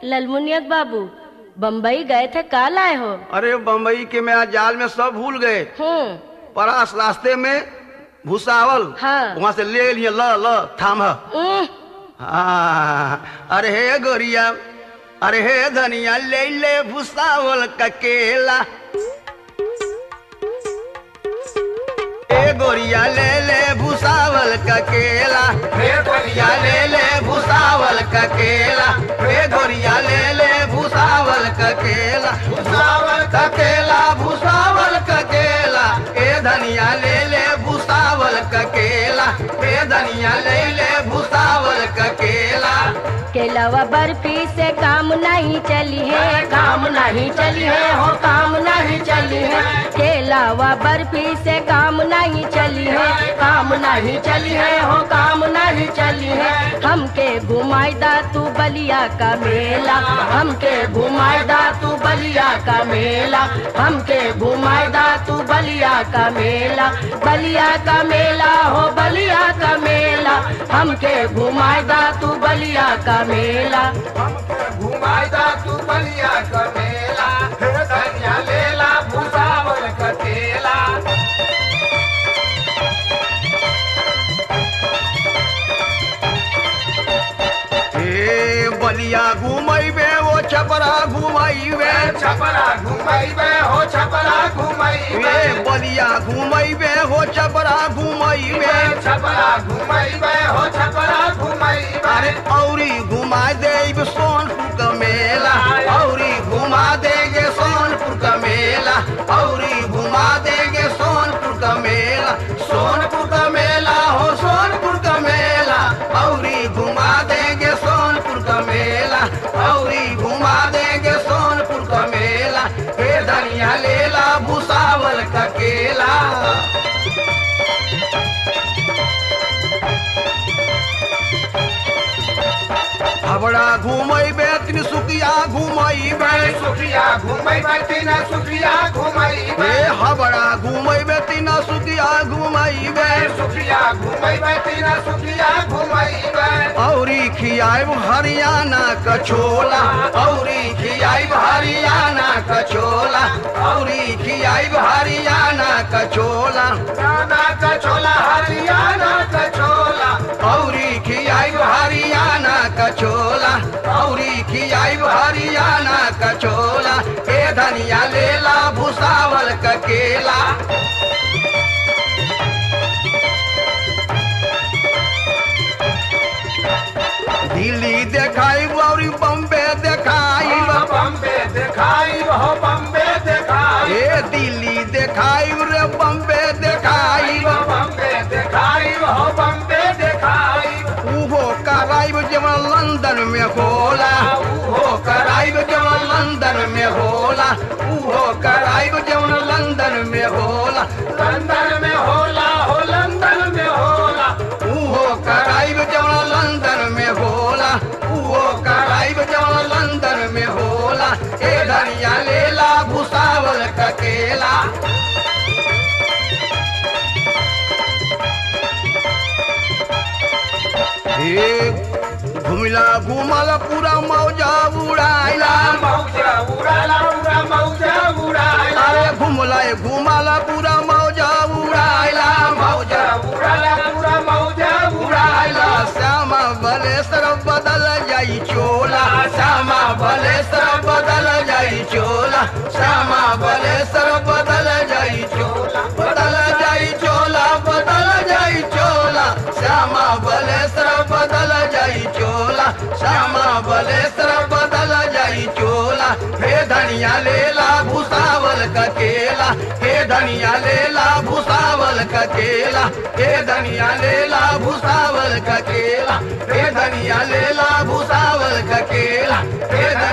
ललमुनियक बाबू बम्बई गए थे काल आए हो अरे बम्बई के मैं आज जाल में सब भूल गए हम्म परास रास्ते में भूसावल हाँ। वहाँ से ले लिए ल ल थाम उह, हाँ, अरे हे गोरिया अरे हे धनिया ले ले भूसावल का केला ए गोरिया ले ले भूसावल का केला हे गोरिया ले ले भूसावल का केला हे गोरिया ले ले भूसावल का केला भूसावल का केला भूसावल का केला ए धनिया ले ले भूसावल का केला ए धनिया ले ले भूसावल का केला केलावा बर्फी से काम नहीं चली है काम नहीं चली है हो काम नहीं चली है केलावा बर्फी से काम नहीं चली है काम नहीं चली है हो काम नहीं चली है हमके घुमाईदा तू बलिया का मेला हमके घुमाईदा तू बलिया का मेला हमके घुमाईदा तू बलिया का मेला बलिया का मेला हो बलिया का मेला हमके घुमाईदा तू बलिया का मेला घुमाइदा तू बलिया का मेला हे धनिया लेला भूसावल का केला ए बलिया घुमैबे ओ छपरा घुमैबे छपरा घुमाइबे हो छपरा घुमाइबे ए बलिया घुमैबे हो छपरा घुमैबे छपरा घुमाइबे हो छपरा घुमाइबे अरे औरी घुमा देब सोनपुर का मेला औरी घुमा देगे सोनपुर का मेला औरी घुमा देगे सोनपुर का मेला सोनपुर का मेला हो सोनपुर का मेला औरी घुमा देगे सोनपुर का मेला औरी घुमा देगे सोनपुर का मेला हे धनिया लेला भूसावल का केला हबड़ा घुमैबे त्रिसुकिया घुमैबे सुखिया घुमाइबे तीना सुखिया घुमाइबे ए हबड़ा घुमैबे तीना सुकिया घुमैबे सुखिया घुमाइबे तीना सुखिया घुमाइबे औरी खियाब हरियाणा का छोला औरी खियाब हरियाणा का छोला औरी खियाब हरियाणा का छोला गाना का छोला हरियाणा का छोला औरी खियाब हरियाणा का छोला औरी खियाब हरियाणा का छोला ए धनिया लेला भूसावल का केला दिल्ली देखाई और बम्बे देखाई बम्बे दिखाई हो बम्बे दिखाई ए दिल्ली देखाई रे बम्बे देखाई बम्बे दिखाई हो बम्बे दिखाई उहो कराइब जवन लंदन में होला उहो कराइब जवन लंदन में होला उहो कराइब जवन लंदन में होला लंदन में होला हो लंदन में होला उहो कराइब जवन लंदन में होला उहो कराइब जवन लंदन में होला ए धनिया लेला भूसावल का केला हे घुमिला घुमला पूरा मौजा उड़ाइला मौजा उड़ाला उड़ा मौजा उड़ाला अरे घुमला घुमला पूरा मौजा उड़ाइला मौजा उड़ाला उड़ा मौजा उड़ाइला उड़ाला श्यामा बलेसर बदल जाई चोला श्यामा बलेसर बदल जाई चोला श्यामा बलेसर बदल जाई चोला बदल जाई चोला बदल जाई चोला श्यामा बलेसर बदल जाई चोला श्यामा बलेसर बदल जाई चोला हे धनिया लेला भूसावल का केला हे धनिया लेला भूसावल का केला हे धनिया लेला भूसावल का केला हे धनिया लेला भूसावल का केला हे